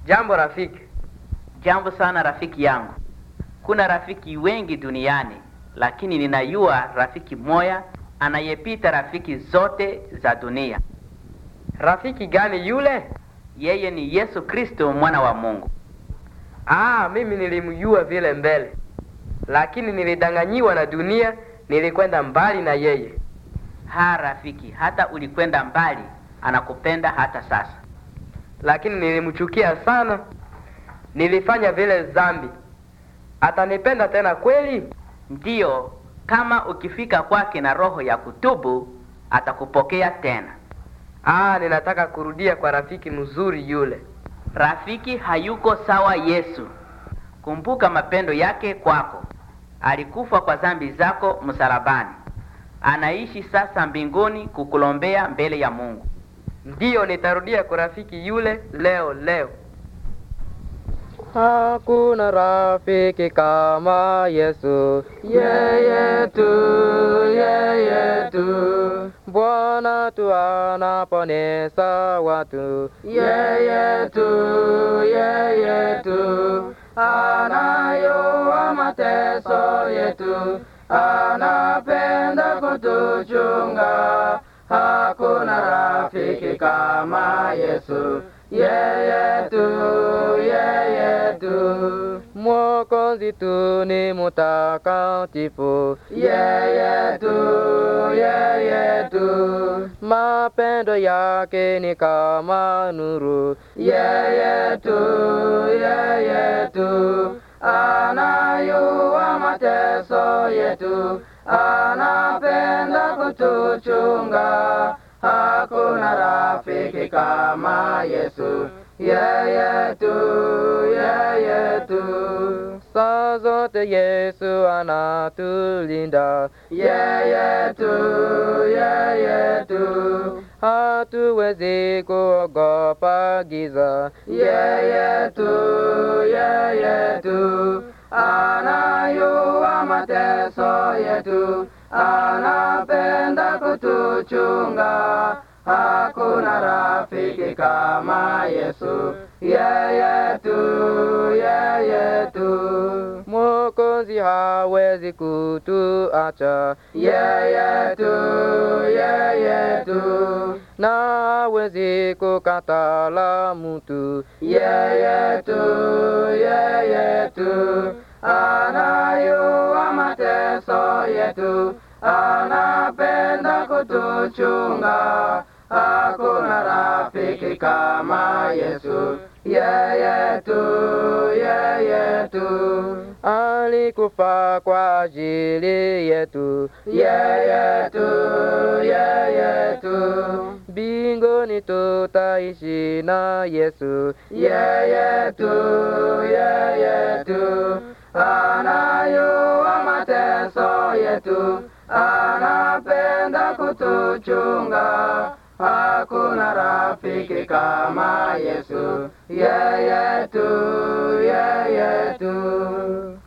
Jambo rafiki. Jambo sana rafiki yangu. Kuna rafiki wengi duniani, lakini ninayua rafiki moya anayepita rafiki zote za dunia. Rafiki gani yule? Yeye ni Yesu Kristo mwana wa Mungu. Ah, mimi nilimjua vile mbele, lakini nilidanganyiwa na dunia, nilikwenda mbali na yeye. Ha rafiki, hata ulikwenda mbali, anakupenda hata sasa. Lakini nilimchukia sana, nilifanya vile zambi. Atanipenda tena kweli? Ndiyo, kama ukifika kwake na roho ya kutubu, atakupokea tena. Ah, ninataka kurudia kwa rafiki mzuri yule. Rafiki hayuko sawa Yesu. Kumbuka mapendo yake kwako. Alikufa kwa dhambi zako msalabani. Anaishi sasa mbinguni kukulombea mbele ya Mungu. Ndiyo, nitarudia kwa rafiki yule leo leo. Hakuna rafiki kama Yesu, yeye tu, yeye tu. Bwana tu anaponesa watu, yeye tu, yeye tu. Anayoa mateso yetu, anapenda kutuchunga. Hakuna rafiki kama Yesu, yeye tu, yeye tu. Mwokozi tu ni mutakatifu, yeye tu, yeye tu. Mapendo yake ni kama nuru, yeye tu, yeye tu. Anayua mateso yetu, anapenda kutuchunga. Hakuna rafiki kama Yesu, yeye tu, yeye tu. Saa zote Yesu anatulinda, yeye tu, yeye tu. Hatuwezi kuogopa giza, yeye tu, yeye tu. Anayua mateso yetu, anapenda kutuchunga. Hakuna rafiki kama Yesu, yeye tu, yeye tu. Mwokozi hawezi kutuacha, yeye tu, yeye tu. Na hawezi kukatala mtu, yeye tu, yeye tu. Anayua mateso yetu, anapenda kutuchunga. Hakuna rafiki kama Yesu, yeye tu, yeye tu. Alikufa kwa ajili yetu, yeye tu, yeye tu. Mbinguni tutaishi na Yesu, yeye tu, yeye tu. Anayua mateso yetu, anapenda kutuchunga. Hakuna rafiki kama Yesu, yeye tu, yeye tu.